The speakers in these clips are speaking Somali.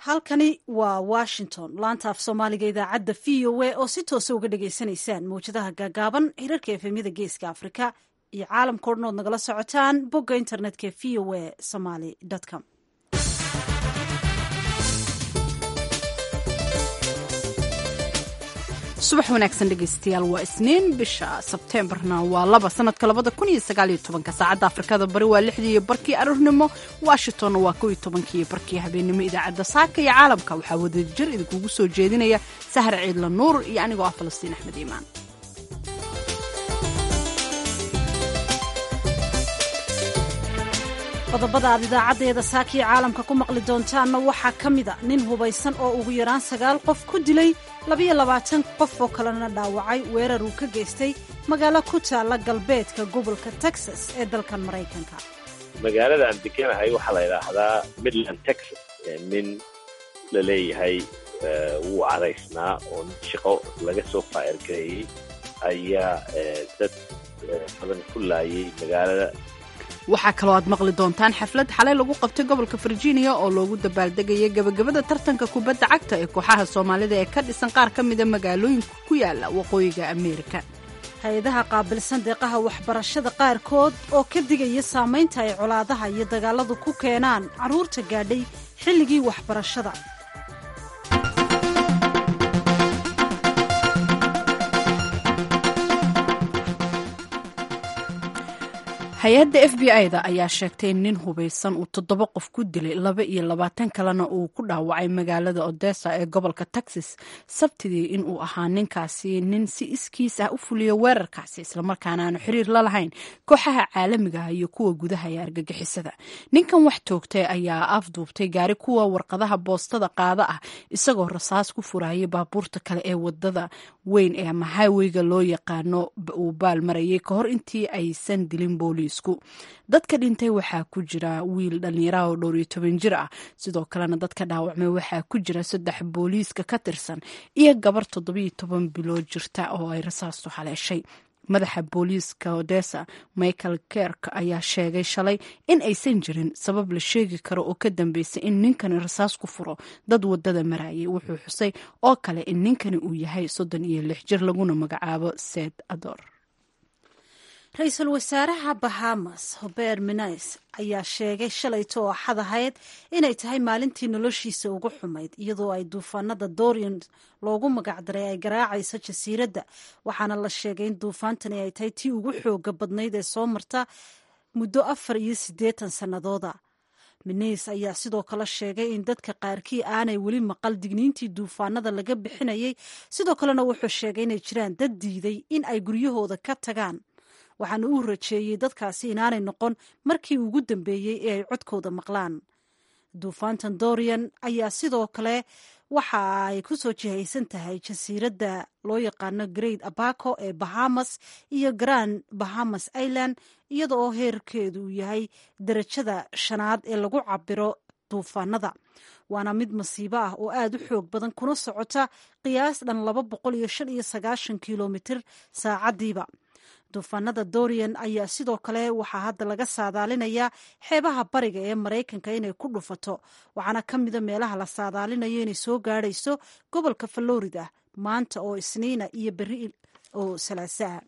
halkani waa washington laanta af soomaaliga idaacadda v o a oo si toosa uga dhagaysanaysaan mawjadaha gaagaaban hirarka efemyada geeska afrika iyo caalamka o dhan ood nagala socotaan bogga internetka v o a somaly com subax wanaagsan dhegaystayaal waa isniin bisha sebteembarna waa laba sanadka labada kun iyo sagaal iyo tobanka saacadda afrikada bari waa lixdii iyo barkii aroornimo washingtonna waa kow iyo tobankii barkii habeenimo idaacadda saaka iyo caalamka waxaa wadajir idinkugu soo jeedinaya sahar ciidla nuur iyo anigoo ah falastiin axmed iimaan qodobada aad idaacaddeeda saakiya caalamka ku maqli doontaanna waxaa ka mida nin hubaysan oo ugu yaraan sagaal qof ku dilay labayo labaatan qof oo kalena dhaawacay weerar uu ka geystay magaalo ku taalla galbeedka gobolka texas ee dalkan maraykanka magaalada aan deganahay waxaa la yidhaahdaa midland texas nin la leeyahay wuu cadaysnaa oo shaqo laga soo faa'irgareeyey ayaa dad badan ku laayay magaalada waxaa kaloo aad maqli doontaan xaflad xalay lagu qabtay gobolka virginia oo loogu dabaaldegaya gebagabada tartanka kubadda cagta ee kooxaha soomaalida ee ka dhisan qaar ka mida magaalooyinka ku yaala waqooyiga ameerika hay-adaha qaabilsan deeqaha waxbarashada qaarkood oo ka digaya saamaynta ay colaadaha iyo dagaaladu ku keenaan carruurta gaadhay xilligii waxbarashada hay-adda f b i-da ayaa sheegtay in nin hubaysan uu toddoba qof ku dilay laba iyo labaatan kalena uu ku dhaawacay magaalada odessa ee gobolka texas sabtidii inuu ahaa ninkaasi nin si iskiis ah u fuliya weerarkaasi islamarkaana aanu xiriir la lahayn kooxaha caalamigaah iyo kuwa gudaha ee argagixisada ninkan wax toogtay ayaa afduubtay gaari kuwa warqadaha boostada qaada ah isagoo rasaas ku furayay baabuurta kale ee wadada weyn ee ama highweyga loo yaqaano uu baal marayay ka hor intii aysan dilin booliis dadka dhintay waxaa ku jira wiil dhallinyaraha oo dhowr iyo toban jir ah sidoo kalena dadka dhaawacmay waxaa ku jira saddex booliiska ka tirsan iyo gabar toddobiyo toban bilood jirta oo ay rasaastu haleeshay madaxa booliiska odessa michael kerk ayaa sheegay shalay in aysan jirin sabab la sheegi karo oo ka dambeysay in ninkani rasaas ku furo dad wadada marayay wuxuu xusay oo kale in ninkani uu yahay soddon iyo lix jir laguna magacaabo sed ador ra-iisul wasaaraha bahamas hober menis ayaa sheegay shalayto oo axad ahayd inay tahay maalintii noloshiisa ugu xumayd iyadoo ay duufaanada dorian loogu magacdaray ay garaacayso jasiiradda waxaana la sheegay in duufaantani ay tahay tii ugu xooga badnayd ee soo marta muddo afar iyo siddeetan sannadooda minis ayaa sidoo kale sheegay in dadka qaarkii aanay weli maqal digniintii duufaanada laga bixinayay sidoo kalena wuxuu sheegay inay jiraan dad diiday in ay guryahooda ka tagaan waxaana uu rajeeyey dadkaasi inaanay noqon markii ugu dambeeyey ee ay codkooda maqlaan duufaantan dorian ayaa sidoo kale waxa ay ku soo jihaysan tahay jasiiradda loo yaqaano great abaco ee bahamas iyo grand bahamas island iyada oo heerkeedu uu yahay darajada shanaad ee lagu cabiro duufaanada waana mid masiibo ah oo aada u xoog badan kuna socota qiyaas dhan laba boqol iyo shan iyo sagaashan kilomitir saacadiiba duufaanada dorian ayaa sidoo kale waxaa hadda laga saadaalinayaa xeebaha bariga ee maraykanka inay ku dhufato waxaana ka mida meelaha la saadaalinayo inay soo gaadhayso gobolka florida maanta oo isniina iyo beri oo salaasaha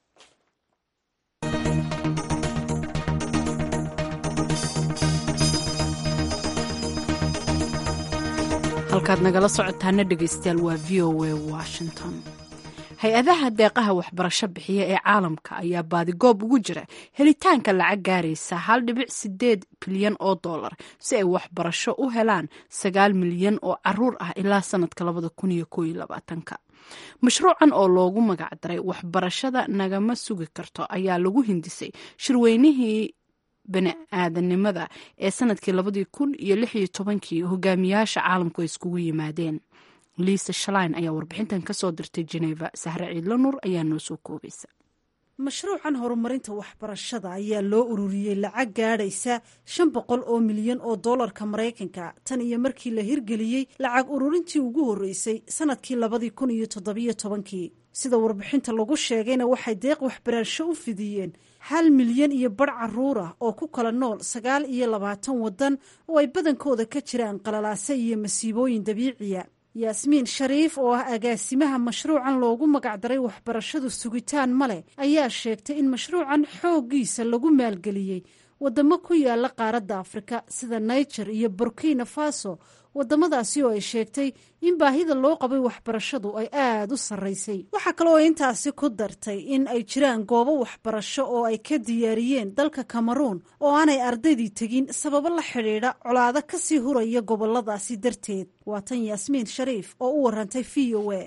halkaad nagala socotaana dhegeystayaal waa v o a washington hay-adaha deeqaha waxbarasho bixiya ee caalamka ayaa baadigoob ugu jira helitaanka lacag gaaraysa hal dhibic sideed bilyan oo dollar si ay waxbarasho u helaan sagaal milyan oo caruur ah ilaa sanadka labada kun iyo kooiyo labaatanka mashruucan oo loogu magacdaray waxbarashada nagama sugi karto ayaa lagu hindisay shirweynihii bani aadanimada ee sanadkii labadii kun iyo lix iyo tobankii hogaamiyaasha caalamku ay iskugu yimaadeen liisa shalain ayaa warbixintan ka soo dirtay jeneva sahre ciidla nuur ayaa noo soo koobaysa mashruucan horumarinta waxbarashada ayaa loo ururiyey lacag gaadhaysa shan boqol oo milyan oo dollarka maraykanka tan iyo markii la hirgeliyey lacag ururintii ugu horreysay sanadkii labadii kun iyo toddobiyo tobankii sida warbixinta lagu sheegayna waxay deeq waxbarasho u fidiyeen hal milyan iyo badh caruur ah oo ku kala nool sagaal iyo labaatan waddan oo ay badankooda ka jiraan qalalaase iyo masiibooyin dabiiciya yaasmiin shariif oo ah agaasimaha mashruucan loogu magacdaray waxbarashadu sugitaan ma leh ayaa sheegtay in mashruucan xooggiisa lagu maalgeliyey waddamo ku yaala qaaradda afrika sida niger iyo burkina faso waddamadaasi oo ay sheegtay in baahida loo qabay waxbarashadu ay aada u sarraysay waxaa kale oo intaasi ku dartay in ay jiraan goobo waxbarasho oo ay ka diyaariyeen dalka cameruun oo aanay ardaydii tegin sababo la xidhiidha colaado kasii huraya goboladaasi darteed waa tan yaasmiin shariif oo u warantay v o a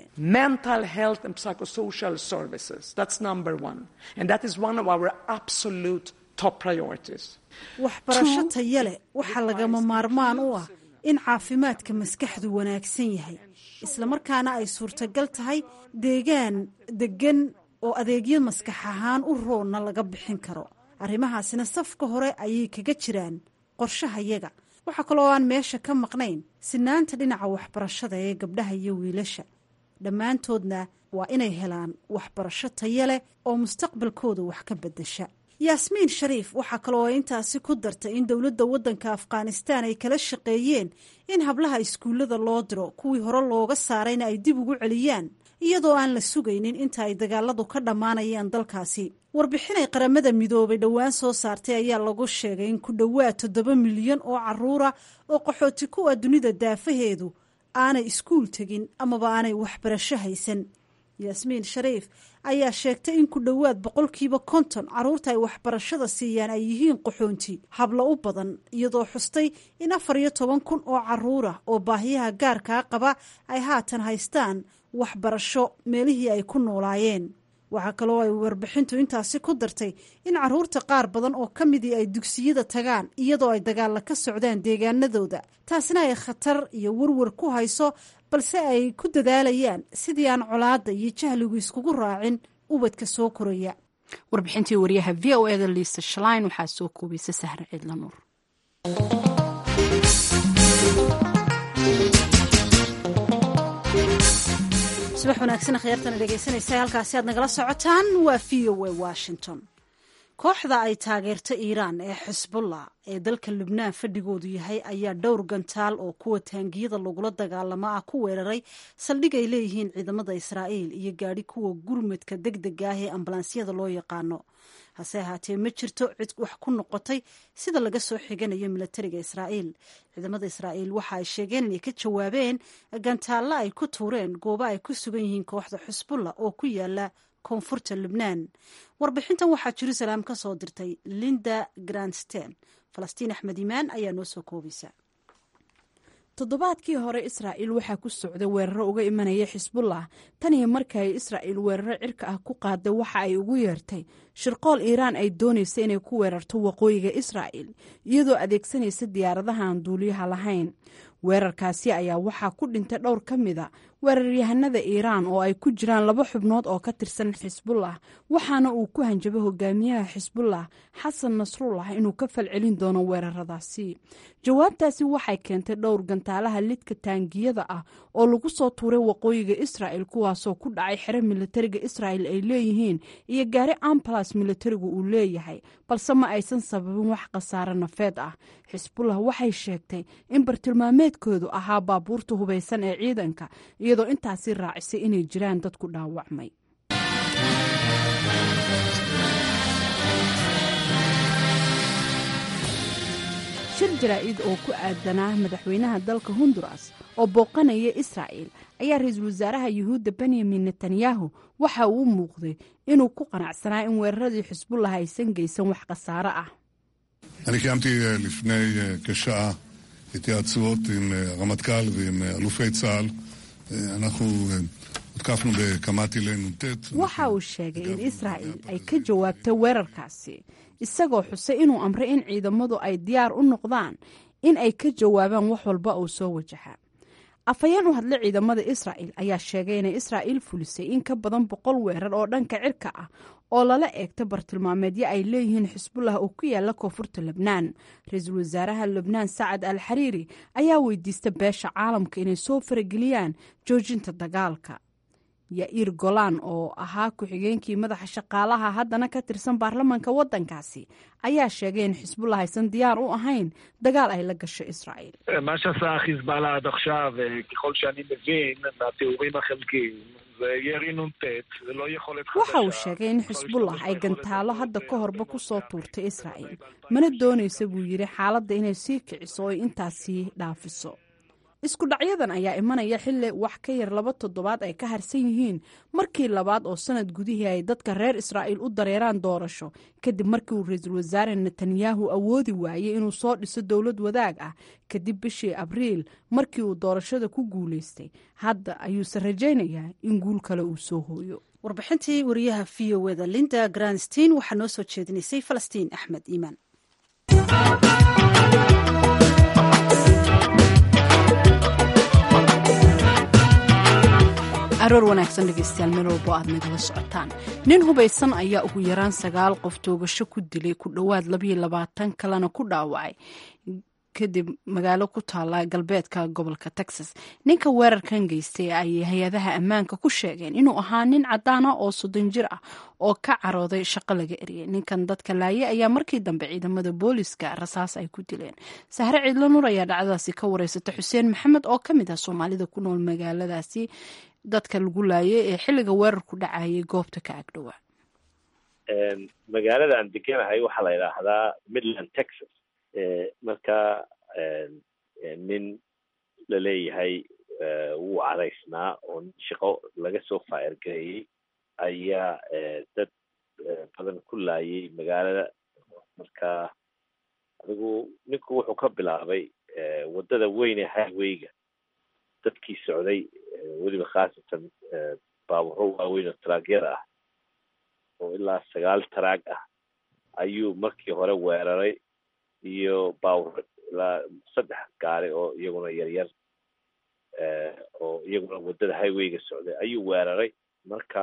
waxbarasho taya leh waxaa lagama maarmaan u ah in caafimaadka maskaxdu wanaagsan yahay islamarkaana ay suurtagal tahay deegaan deggan oo adeegyo maskax ahaan u roonna laga bixin karo arrimahaasina safka hore ayay kaga jiraan qorshahayaga waxaa kaloo aan meesha ka maqnayn sinaanta dhinaca waxbarashada ee gabdhaha iyo wiilasha dhammaantoodna waa inay helaan waxbarasho taya leh oo mustaqbalkooda wax ka beddesha yaasmiin shariif waxaa kaloo ay intaasi ku dartay in dowladda waddanka afghanistaan ay kala shaqeeyeen in hablaha iskuullada loo diro kuwii hore looga saarayna ay dib ugu celiyaan iyadoo aan la sugaynin inta ay dagaaladu ka dhammaanayaan dalkaasi warbixin ay qaramada midoobay dhowaan soo saartay ayaa lagu sheegay in ku dhowaad toddoba milyan oo caruura oo qaxooti ku ah dunida daafaheedu aanay iskuul tegin amaba aanay waxbarasho haysan yaasmiin shariif ayaa sheegtay in ku dhowaad boqolkiiba konton carruurta ay waxbarashada siiyaan ay yihiin qaxoonti hablo u badan iyadoo xustay in afar iyo toban kun oo caruur ah oo baahiyaha gaarkaa qaba ay haatan haystaan waxbarasho meelihii ay ku noolaayeen waxaa kaloo ay warbixintu intaasi ku dartay in caruurta qaar badan oo ka midii ay dugsiyada tagaan iyadoo ay dagaalla ka socdaan deegaanadooda taasina ay khatar iyo warwar ku hayso balse ay ku dadaalayaan sidii aan colaadda iyo jahligu iskugu raacin ubadka soo koraya warbixintii wariyaha v o eda liisa shalain waxaa soo koobaysa sahre ciidla nuur subax wanaagsan khyaartana dhegeysanaysa halkaasi aad nagala socotaan waa v o a washington kooxda ay taageerto iiraan ee xisbullah ee dalka lubnaan fadhigoodu yahay ayaa dhowr gantaal oo kuwa taangiyada lagula dagaalamo ah ku weeraray saldhig ay leeyihiin ciidamada israa'iil iyo gaadhi kuwa gurmadka deg dega ah ee ambalaansiyada loo yaqaano hase ahaatee ma jirto cid wax ku noqotay sida laga soo xiganayo milatariga israa'iil ciidamada israa'iil waxa ay sheegeen inay ka jawaabeen gantaalla ay ku tuureen goobo ay ku sugan yihiin kooxda xusbullah oo ku yaala koonfurta lubnaan warbixintan waxaa jerusalem ka soo dirtay linda grandsten falastiin axmed imaan ayaa noo soo koobaysa toddobaadkii hore israa'iil waxaa ku socday weeraro uga imanaya xisbullah tan iyo markii ay israa'iil weeraro cirka ah ku qaaday waxa ay ugu yeertay shirqool iiraan ay doonaysa inay ku weerarto waqooyiga israa'iil iyadoo adeegsanaysa diyaaradaha aan duuliyaha lahayn weerarkaasi ayaa waxaa ku dhintay dhowr ka mida weeraryahanada iiraan oo ay ku jiraan laba xubnood oo ka tirsan xisbullah waxaana uu ku hanjabay hogaamiyaha xisbullah xasan nasrullah inuu ka falcelin doono weeraradaasi jawaabtaasi waxay keentay dhowr gantaalaha lidka taangiyada ah oo lagu soo tuuray waqooyiga israa'il kuwaasoo ku dhacay xero militariga israa'il ay leeyihiin iyo gaari ambalas militarigu uu leeyahay balse ma aysan sababin wax khasaare nafeed ah xisbullah waxay sheegtay in bartilmaameedkoodu ahaa baabuurta hubaysan ee ciidanka iyadoo intaasi raacisay inay jiraan dad ku dhaawacmay shir jaraa'id oo ku aadanaa madaxweynaha dalka honduras oo booqanaya israa'il ayaa ra-iisul wasaaraha yuhuudda benyamin netanyahu waxa uu u muuqday inuu ku qanacsanaa in weeraradii xisbullah aysan geysan wax khasaare ah אני קיימתי לפני כשעה התייעצויות עם הרמטכ"ל ועם אלופי צה"ל. אנחנו הותקפנו בכמה טילי נ"ט. waxa uu sheegay in israa'il ay ka jawaabtay weerarkaasi isagoo xusay inuu amray in ciidamadu ay diyaar u noqdaan in ay ka jawaabaan wax walba oo soo wajaha afhayeen u hadlay ciidamada israa'il ayaa sheegay inay israa'iil fulisay in ka badan boqol weerar oo dhanka cirka ah oo lala eegta bartilmaameedyo ay leeyihiin xisbullah oo ku yaala koonfurta lebnaan ra-iisul wasaaraha lebnaan sacad al xariiri ayaa weydiista beesha caalamka inay soo farageliyaan joojinta dagaalka yair golan oo ahaa ku-xigeenkii madaxa shaqaalaha haddana ka tirsan baarlamanka waddankaasi ayaa sheegay in xisbullah aysan diyaar u ahayn dagaal ay la gasho israa'iil מה שעשה חיזבאללה עד עכשיו, ככל שאני מבין, מהתיאורים החלקיים, זה ירי נ"ט, זה לא יכולת חדשה. waxa uu sheegay in xisbullah ay gantaalo hadda ka horba ku soo tuurtay israa'iil mana doonaysa buu yidhi xaaladda inay sii kiciso oo intaas sii dhaafiso isku dhacyadan ayaa imanaya xilli wax ka yar laba toddobaad ay ka harsan yihiin markii labaad oo sanad gudihii ay dadka reer israa'iil u dareeraan doorasho kadib markii uu ra-iisul wasaare netanyahu awoodi waayey inuu soo dhiso dowlad wadaag ah kadib bishii abriil markii uu doorashada ku guulaystay hadda ayuuse rajaynayaa in guul kale uu soo hooyo warbixintii wariyaha v o eda linda granstein waxaa noo soo jeedinaysay falastiin axmed iimaan aroor wanaagsan dhegeystayaal meel walbo aad nagala socotaan nin hubaysan ayaa ugu yaraan sagaal qof toogasho ku dilay ku dhowaad labayo labaatan kalena ku dhaawacay kadib magaalo ku taala galbeedka gobolka texas ninka weerarkan geystay ayay hay-adaha ammaanka ku sheegeen inuu ahaa nin cadaan ah oo soddon jir ah oo ka carooday shaqo laga eriyay ninkan dadka laaye ayaa markii dambe ciidamada booliska rasaas ay ku dileen sahre ciidlo nur ayaa dhacdadaasi ka wareysata xuseen maxamed oo ka mid ah soomaalida ku nool magaaladaasi dadka lagu laayay ee xilliga weerarku dhacayay goobta ka agdhowaa magaalada aan deganahay waxaa la yidhaahdaa midland texas marka nin la leeyahay wuu cadaysnaa oo shaqo laga soo faa'irgareeyey ayaa dad badan ku laayay magaalada marka adigu ninku wuxuu ka bilaabay waddada weyn ee highwayga dadkii socday weliba khaasatan baaburo waaweyn oo taraagyada ah oo ilaa sagaal taraag ah ayuu markii hore weeraray iyo baaburo ilaa saddex gaari oo iyaguna yaryar oo iyaguna waddada highwayga socday ayuu weeraray marka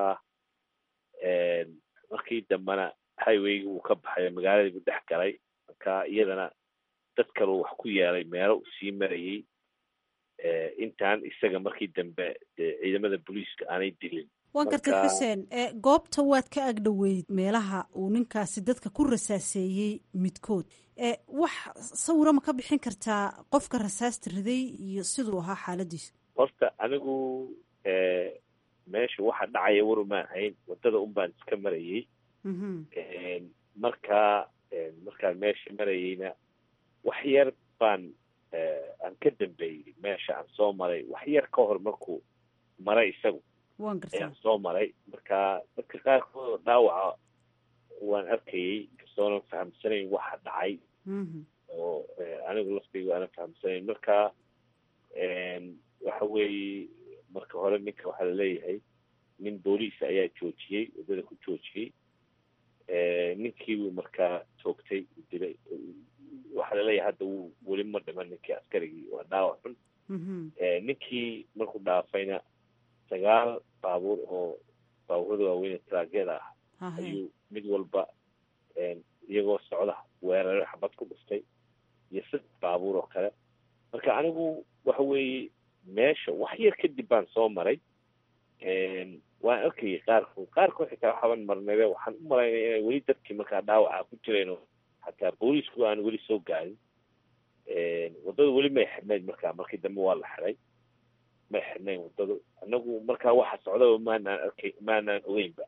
markii dambena highwaygi wuu ka baxay magaaladii buu dhex galay marka iyadana dad kaleu wax ku yeelay meelo uu sii marayey intaan isaga markii dambe dee ciidamada booliiska aanay dilin waan gartay xuseen goobta waad ka agdhoweyd meelaha uu ninkaasi dadka ku rasaaseeyey midkood wax sawira ma ka bixin kartaa qofka rasaasta riday iyo siduu ahaa xaaladiisa horta anigu meesha waxa dhacaya war umaan hayn waddada un baan iska marayey markaa markaan meesha marayeyna wax yar baan aan ka dambeeyey meesha aan soo maray wax yar ka hor markuu maray isagu ayaan soo maray marka dadka qaarkood dhaawaca waan arkayey kastoonan fahamsanayn waxa dhacay oo anigu laftaygu aanan fahamsanayn marka waxa weeye marka hore ninka waxaa laleeyahay nin booliisa ayaa joojiyey waddada ku joojiyey ninkii buu markaa toogtay dilay waxaa laleeyahay hadda wuu weli ma dhiman ninkii askarigii waa dhaawac xun ninkii markuu dhaafayna sagaal baabuur oo baabuurada waaweyn ee taraagyada ah ayuu mid walba iyagoo socda weeraro xabad ku dhuftay iyo saddex baabuur oo kale marka anigu waxa weeye meesha wax yar kadib baan soo maray waan arkayay qaarkood qaarkood xitaa waxaban marnabe waxaan u malaynaya inay weli dadkii markaa dhaawaca ku jireen oo xataa booliisku aan weli soo gaarin waddada weli may xidhnayd markaa markii dambe waa la xiday may xidhnayn waddadu anagu markaa waxa socdaba maanaan arkay maanaan ogeynba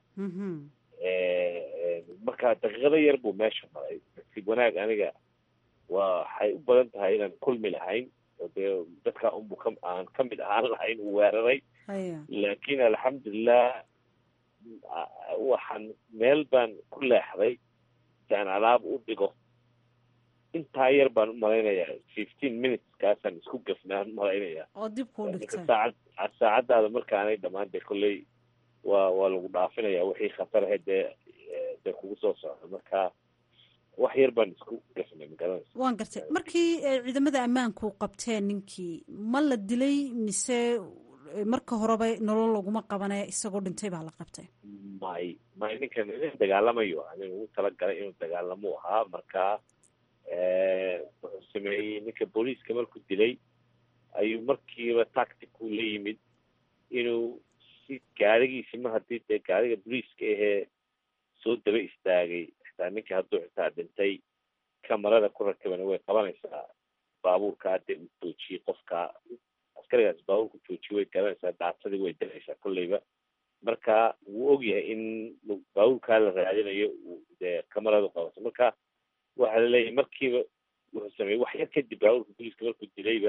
markaa daqiiqado yar buu meesha maray nasiib wanaag aniga waxay u badan tahay inaan kulmi lahayn oo dee dadka unbu ka aan ka mid ahaan lahayn uu weeraray laakiin alxamdulilah waxaan meel baan ku leexday si aan alaab u dhigo intaa yar baan u malaynayaa fifteen minutes kaasaan isku gafnaan malaynayaa oo dib kuu dhigtay saacad saacadaada markaanay dhammaan dee kolley waa waa lagu dhaafinaya wixii khatar ahayd dee dee kugu soo socda marka wax yar baan isku gafnay magaranaysa waan gartay markii ciidamada ammaanku qabteen ninkii ma la dilay mise marka horeba nolol laguma qabane isagoo dhintay baa la qabtay may may ninkan nin dagaalamayo anin ugu talagalay inuu dagaalamo ahaa marka wuxuu sameeyey ninka booliiska markuu dilay ayuu markiiba tactic u la yimid inuu si gaarigiisi ma haddii dee gaariga boliiska ahee soo daba istaagay xitaa ninka hadduu xitaa dhintay kamarada ku rakabana way qabanaysaa baabuurkaa dee uu joojiyey qofkaa askarigaas baabuurku joojiye way garanaysaa daatadii way diraysaa kolleyba marka wuu ogyahay in baabuurkaa la raadinayo dee kamaradu qabato marka waxaa laleeyahay markiiba wuxuu sameeyey wax yar kadib baabuurka boliiska markuu dilayba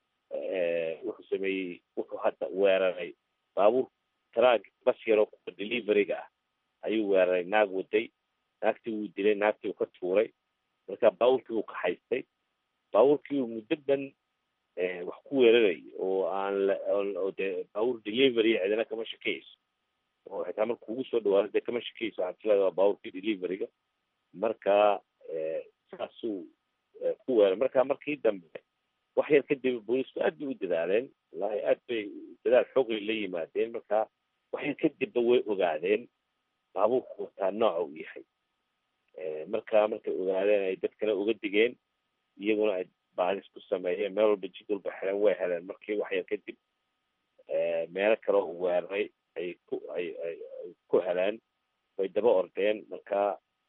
wuxuu sameeyey wuxuu hadda weeraray baabuur taraag bas yaroo kuwa deliveryga ah ayuu weeraray naag waday naagtii wuu dilay naagtii uu ka tuuray marka baabuurkii uu kaxaystay baabuurkii uu muddo dhan wax ku weeraray oo aan oo dee baabuur delivery cidina kama shakeyso oo xitaa marka ugu soo dhawaado dee kama shakeyso waxaad tilaada waa baabuurkii deliveryga marka saasuu ku weeray marka markii dambe wax yar kadib boolisku aad bay u dadaaleen wallahi aad bay dadaal xoogay la yimaadeen marka wax yar kadibba way ogaadeen baabuurku wataa nooca uu yahay marka markay ogaadeen ay dadkana uga digeen iyaguna ay baalis ku sameeyeen meel walba jid walba xeleen way heleen markii wax yar kadib meelo kale u weeraray ay ku ay ay ku heleen way daba ordeen marka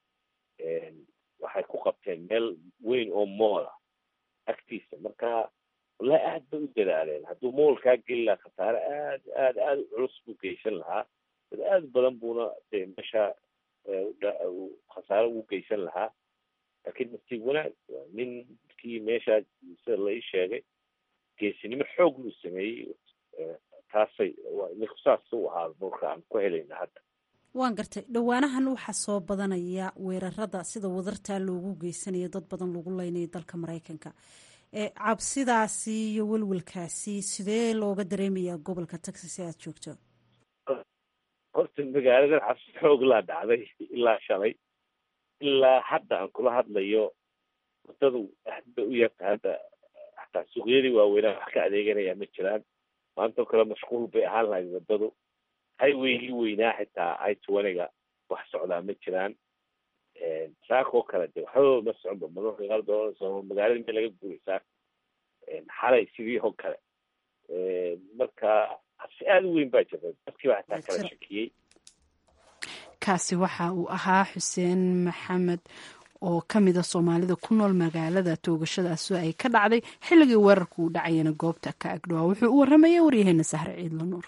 waxay ku qabteen meel weyn oo moola agtiisa marka wallahi aad bay u dadaaleen hadduu moolkaa geli lahaa khasaare aad aad aada u culus buu geysan lahaa dad aad badan buuna dee meesha khasaare ugu geysan lahaa laakiin nasiib wanaag ninkii meeshaa sida la ii sheegay geesinimo xoog luu sameeyey taasay ninku saas u ahaa moolka aan ku helayna hadda waan gartay dhowaanahan waxaa soo badanaya weerarada sida wadartaa loogu geysanayo dad badan lagu leynayo dalka maraykanka cabsidaasi iyo welwelkaasi sidee looga dareemayaa gobolka texas ee aada joogto horta magaaladan cabsi xoog laa dhacday ilaa shalay ilaa hadda aan kula hadlayo wadadu aad bay u yarta hadda xataa suuqyadii waaweynaa wax ka adeeganaya ma jiraan maantao kale mashquul bay ahaan lahayd wadadu highwaygii weynaa xitaa i twaniga wax socdaa ma jiraan saakoo kale de waxba ma soconba marmarka qaar doonayso magaalada meel laga guuraysaa xalay sidii oo kale marka habsi aada u weyn baa jirta dadkii baa xitaa kala shakiyey kaasi waxa uu ahaa xuseen maxamed oo ka mida soomaalida ku nool magaalada toogashadaasi ay ka dhacday xilligii weerarku uu dhacayana goobta ka agdhowaa wuxuu u warramaya waryaheena sahre ciidla nuur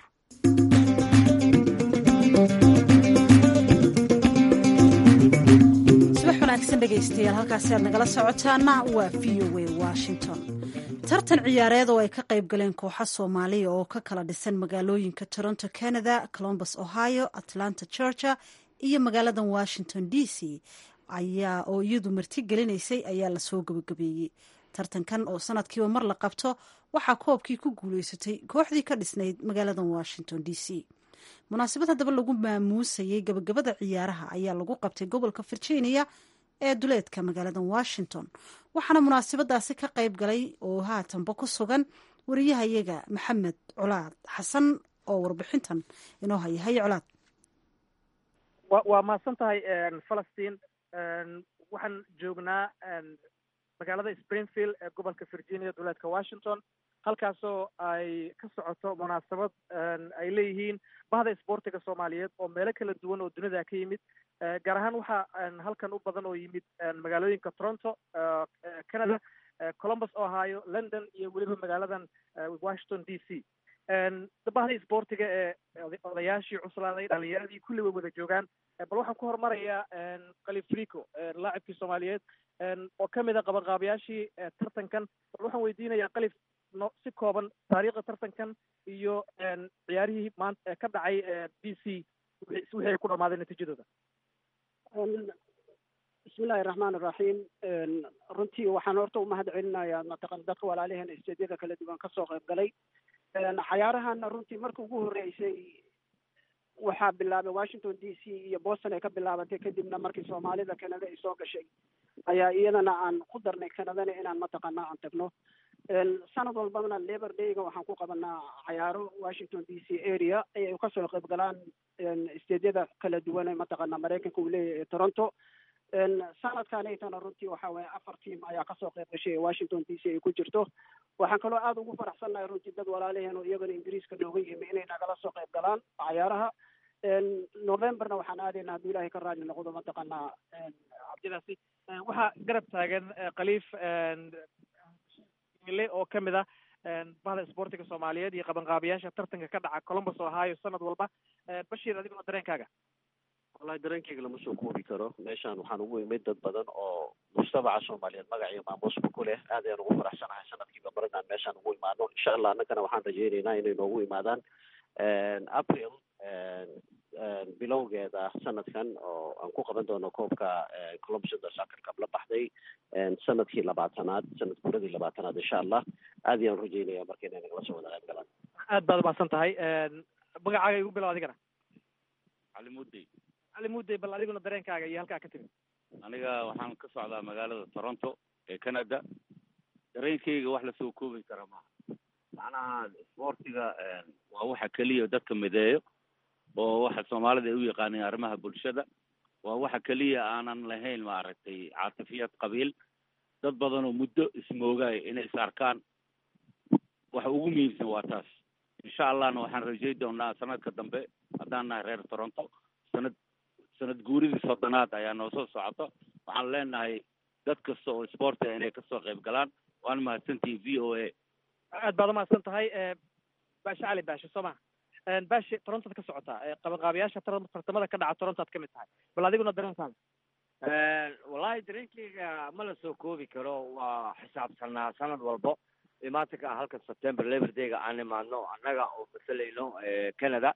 dhegeystayaal halkaasi aad nagala socotaana waa v o a washington tartan ciyaareed oo ay ka qayb galeen kooxa soomaaliya oo ka kala dhisan magaalooyinka toronto canada colombus ohio atlanta georgia iyo magaaladan washington d c ayaa oo iyadu marti gelinaysay ayaa lasoo gabagabeeyey tartankan oo sanadkiiba mar la qabto waxaa koobkii ku guuleysatay kooxdii ka dhisnayd magaaladan washington d c munaasabad haddaba lagu maamuusayay gabagabada ciyaaraha ayaa lagu qabtay gobolka virginia ee duleedka magaaladan washington waxaana munaasabadaasi ka qayb galay oo haatanba ku sugan wariyahayaga maxamed colaad xasan oo warbixintan inoo haya haye colaad waa mahadsan tahay falastiin waxaan joognaa magaalada springfield ee gobolka virginia duleedka washington halkaasoo ay ka socoto munaasabad ay leeyihiin bahda isboortiga soomaaliyeed oo meelo kala duwan oo dunida ka yimid gaar ahaan waxaa halkan u badan oo yimid magaalooyinka toronto canada columbus ohio london iyo weliba magaaladan washington d c bahda isboortiga ee odayaashii cuslaaday dhalinyaradii kulli way wada joogaan bal waxaan ku horumarayaa kalifrico laacibkii soomaaliyeed oo kamid a qabanqaabayaashii tartankan bal waxaan weydiinayaa kalif no si kooban taariikhda tartankan iyo ciyaarihii maanta ka dhacay b c wixii ay ku dhamaadeen natiijadooda bismillahi raxmaan iraxiim runtii waxaan horta umahad celinayaa mataqan dadka walaalaheen isteedyada kala duwan kasoo qayb galay cayaarahana runtii marka ugu horreysay waxaa bilaabay washington d c iyo boston ay ka bilaabatay kadibna markii soomaalida canada ay soo gashay ayaa iyadana aan ku darnay canadana inaan mataqaanaa aan tagno sanad walbana labor dayga waxaan ku qabanaa cayaaro washington d c area ay kasoo qayb galaan isteedyada kala duwan ee mataqaanaa maraykanka uu leeyahay toronto sanadkanaytana runtii waxa weye afar team ayaa kasoo qayb gashay ee washington d c ay ku jirto waxaan kaloo aada ugu faraxsannahay runtii dad walaalaheen oo iyagana ingiriiska nooga yimi inay nagala soo qayb galaan cayaaraha novemberna waxaan aadaynaa hadduu ilaahay ka raali noqdo mataqaanaa cabdidaasi waxaa garab taagan khaliif ile oo ka mid ah bahda isboortiga soomaaliyeed iyo qabanqaabiyaasha tartanka ka dhaca columbus ohio sanad walba bashiir adiguna dareenkaaga wallahi dareenkayga lama soo koobi karo meeshaan waxaan ugu imid dad badan oo mujtamaca soomaaliyeed magac iyo maamuusba ku leh aad ayaan ugu faraxsanahay sanadkiiba mar inaan meeshaan ugu imaano insha allah annagana waxaan rajaynaynaa inay noogu imaadaan april bilowgeeda sanadkan oo aan ku qaban doono koobka columbus soccer cup la baxday sanadkii labaatanaad sanad guuradii labaatanaad insha allah aad ayaan rajaynaya marka inay nagala soo wada qayb galaan aad baad umahadsan tahay magacaaga igu bilow adigana cali mudey cali mudey bal adiguna dareenkaaga iyo halkaa ka timid aniga waxaan ka socdaa magaalada toronto ee canada dareenkayga wax lasoo koobi kara maaha macnaha isboortiga waa waxa keliya dadka mideeyo oo waxa soomaalida ay u yaqaaneen arrimaha bulshada waa waxa keliya aanan lahayn maaragtay caatifiyad qabiil dad badan oo muddo ismoogaay inay is arkaan waxa ugu muhiimsan waa taas insha allahna waxaan rajay doonaa sanadka dambe haddaan nahay reer toronto sanad sanad guuridii soddonaad ayaa noo soo socoto waxaan leenahay dad kasta oo isboortiga inay kasoo qayb galaan waan mahadsantihi v o a aad baad umahadsan tahay baashe cali baashe soo maha baashe torontoad ka socotaa qabanqaabiyaasha tartamada ka dhaca torontoad ka mid tahay bal adiguna dareenkaada wallahi dareenkayga ma la soo koobi karo waa xisaabsanaa sanad walbo imaatinka ah halka september labor dayga aan imaadno annaga oo masalayno canada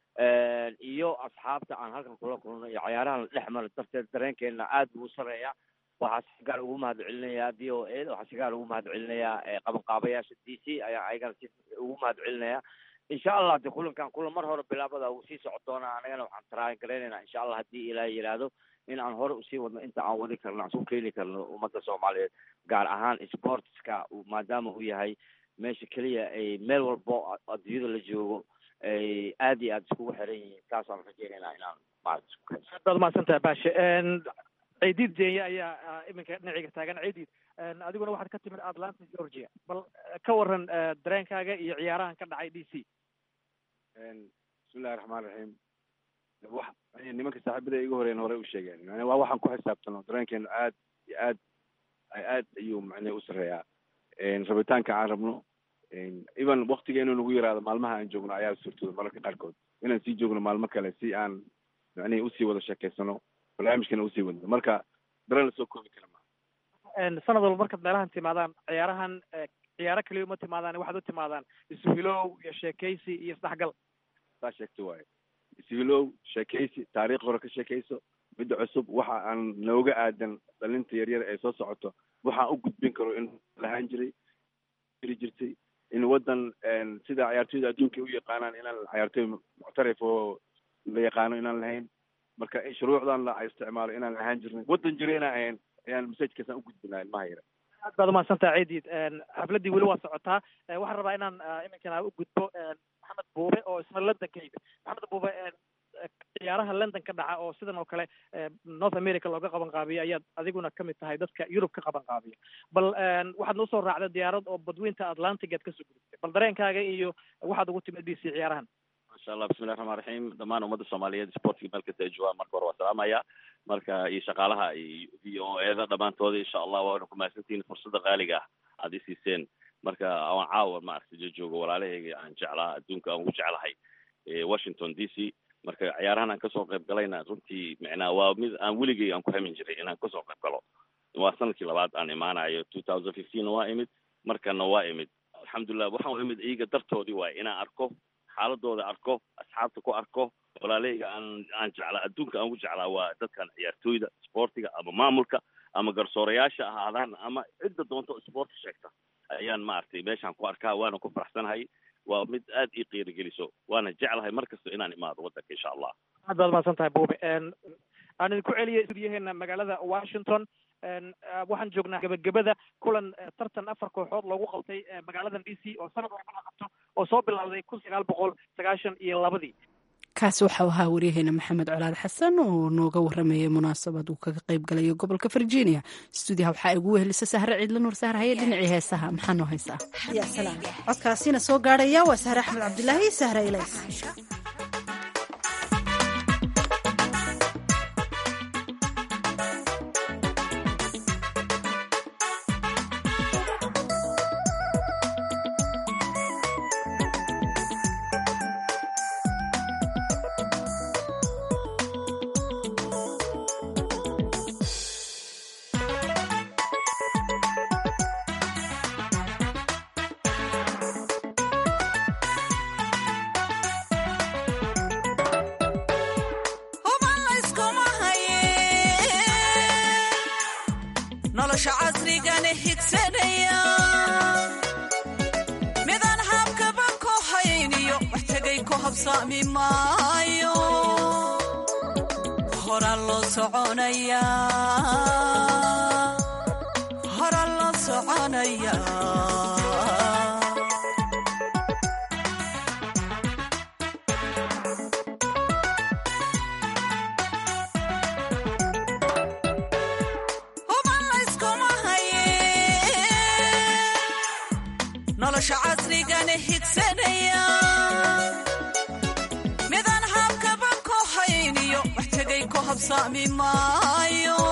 iyo asxaabta aan halkan kula kulno iyo cayaarahan la dhex mara darteed dareenkeena aad buu u sareeya waxaa si gaar ugu mahad celinayaa v o a waxaa si gaar ugu mahad celinayaa qabanqaabayaasha d c ayaa ayagana si ugu mahad celinaya insha allah de kulankan kulan mar hore bilaabada uu sii socon doonaa anagana waxaan taraagan garaynaynaa insha allah haddii ilaahay yidhaahdo in aan hore usii wadno inta aan wadi karno aan su keeni karno ummadda soomaaliyeed gaar ahaan sportska maadaama uu yahay meesha keliya ay meel walbo adduunyada la joogo ay aad iyo aad iskugu xiran yihiin taasaan rajaynaynaa inaan maarata isku keenno aad baad umahadsantahay baashe ciidiid jeenya ayaa iminka dhinaciga taagan ciidiid adiguna waxaad ka timid atlanta georgia bal ka waran dareenkaaga iyo ciyaarahan ka dhacay d c bismillahi raxmaan raxiim wax nimanka saaxiibada iga horeyn hore u sheegeen yani waa waxaan ku xisaabtano dareenkeenu aad iyo aad aad ayuu macnee u sarreeyaa rabitaanka aan rabno even waktiga inuu nagu yaraado maalmaha aan joogno ayaa suurtooda mararka qaarkood inaan sii joogno maalmo kale si aan macnihi usii wada sheekeysano barnaamijkana usii wadno marka dareen lasoo koobi kara maa sanad walba markaad meelahan timaadaan ciyaarahan ciyaaro kaliya uma timaadaan waxaad u timaadaan isuhilow iyo sheekaysi iyo isdhexgal saa sheegta waaye ishilow sheekaysi taariikh hore ka sheekayso midda cusub waxa aan nooga aadan dhalinta yaryar ee soo socoto waxaan u gudbin karo in lahaan jiray jiri jirtay in waddan sida ciyaartoyda adduunka u yaqaanaan inaan ciyaartoy muctarif oo la yaqaano inaan lahayn marka shuruucdan la isticmaalo inaan lahaan jirnay waddan jira inaan ahayn ayaan masajkaasaan u gudbinaa ilmaha yara aad baad umahadsantaha ciidiid xafladdii weli waa socotaa waxaan rabaa inaan iminkana u gudbo maxamed buube oo isna london ka yimid maxamed buube ciyaaraha london ka dhaca oo sidan oo kale north america looga qaban qaabiyo ayaad adiguna kamid tahay dadka yurub ka qaban qaabiya bal waxaad noo soo raacday diyaarad oo badweynta atlantic aad kasoo gudubtay bal dareenkaaga iyo waxaad ugu timid d c ciyaarahan masha allah bismillahi raxmaan raxiim dhammaan ummadda soomaaliyeed sportiga meel kasta ay joogaan marka hore waa salaamaya marka iyo shaqaalaha iyo v o eda dhammaantooda insha allah waana ku mahadsantihiin fursadda qaaliga ah aad i siiseen marka aan caawa maaragtay joogo walaalahayga aan jeclaa adduunka aan ugu jeclahay washington d c marka ciyaarahan aan kasoo qayb galayna runtii micnaa waa mid aan weligay aan ku hamin jiray inaan kasoo qayb galo waa sanadkii labaad aan imaanayo two thousand fifteen waa imid markana waa imid alxamdulilah waxaan u imid iyaga dartoodii waaye inaan arko xaaladooda arko asxaabta ku arko walaalahayga aan aan jeclaa adduunka aan ugu jeclaa waa dadkan ciyaartooyda sportiga ama maamulka ama garsoorayaasha ahaadaan ama cidda doonto sport sheegta ayaan maaragtay meeshaan ku arkaa waana ku faraxsanahay waa mid aad ii qiirigeliso waana jeclahay mar kasta inaan imaado waddanka insha allah aad baad mahadsan tahay buube aan idinku celiyay studiyaheena magaalada washington waxaan joognaa gebagabada kulan tartan afar kooxood loogu qabtay magaaladan d c oo sanad walba la qabto oo soo bilowday kun sagaal boqol sagaashan iyo labadii kaasi waxau ahaa waryaheena maxamed colaad xasan oo nooga waramayay munaasabad uu kaga qayb galayo gobolka virginia stuudiyaha waxaa igu wehelisa sahre ciidla nuur sahar haye dhinacii heesaha maxaa noo haysaa ya salaam codkaasina soo gaadhaya waa sahre axmed cabdilaahi sahre ilays nolosha casrigana higsanaya midaan habkaba ku hayniyo wax tegay ku habsaami maayo hora loo soconaya hora loo soconaya huban layskuma haye nolosha casrigana higsanaya midaan habkaba ku hayniyo wax tegay ku habsaami maayo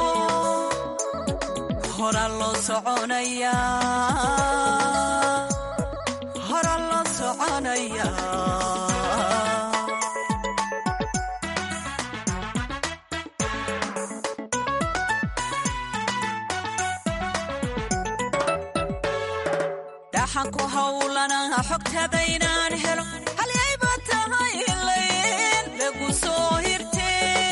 hora loo soconaya hora loo soconaya dhaxan ku hawlana xogtada inaan helo halyayba tahay ilayn lagu soo hirte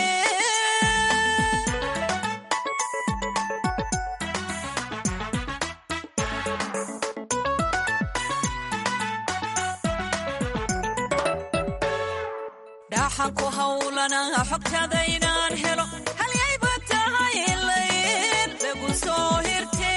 dhaxan ku hawlana xogtada inaan helo halyayba tahay ilayn lagu soo hirte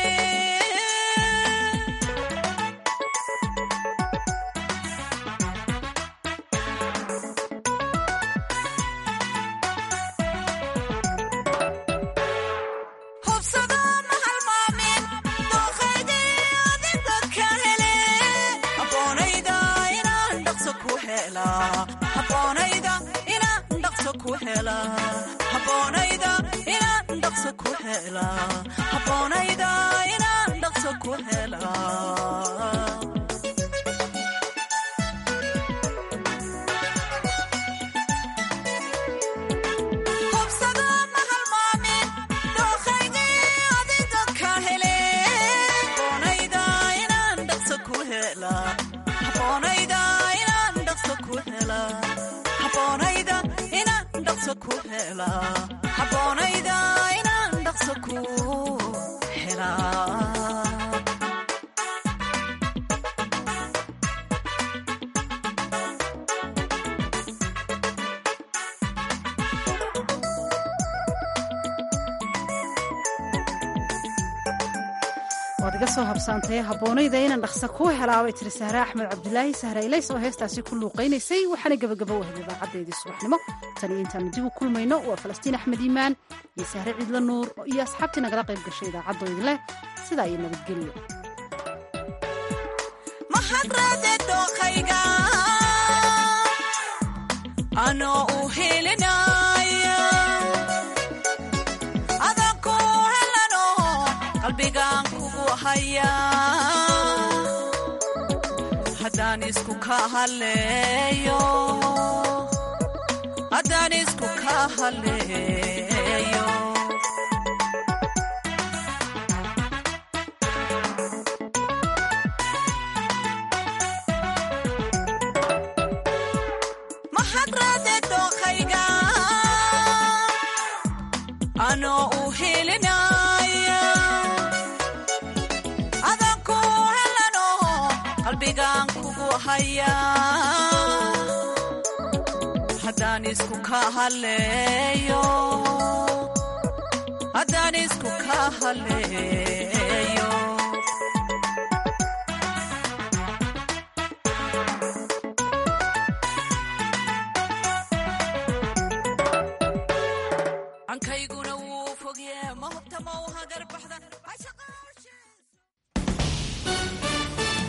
hubsado ma halmaamin dooqaydii adiga ka hele habboonayda inaan dhaqso ku helaa habboonayda inaan dhaqso ku helaa habboonayda inaan dhaqso ku helaa habboonayda inaan dhaqso ku helaa hubsado ma halmaamin dooqaydii adiga ka hele habboonayda inaan dhaqso ku helaa habboonayda inaan dhaqso ku helaa habboonayda inaan dhaqso ku helaa habboonayda inaan dhaqso ku helaa waad iga soo habsaantay habboonayda inaan dhaqsa kuu helaabay tiri sahre axmed cabdilaahi sahre ilays oo heestaasi ku luuqaynaysay waxaana gebagaba wahay idaacaddeedii subaxnimo tan iyo intaanu dib u kulmayno waa falastiin axmed iimaan iyo sahre ciidla nuur iyo asxaabtii nagala qayb gashay idaacaddo idinleh sidaa iyo nabadgelyo mahadrade dooqayga anoo u helinaya adan ku helano qalbigaan kugu haya haddaan isku ka haleeyo haddaan isku ka haleeyo mahadrade dooqayga anoo u helinaya adan ku helano qalbigaan kugu haya haddaan isku ka haleeyo haddaan isku ka haleeyo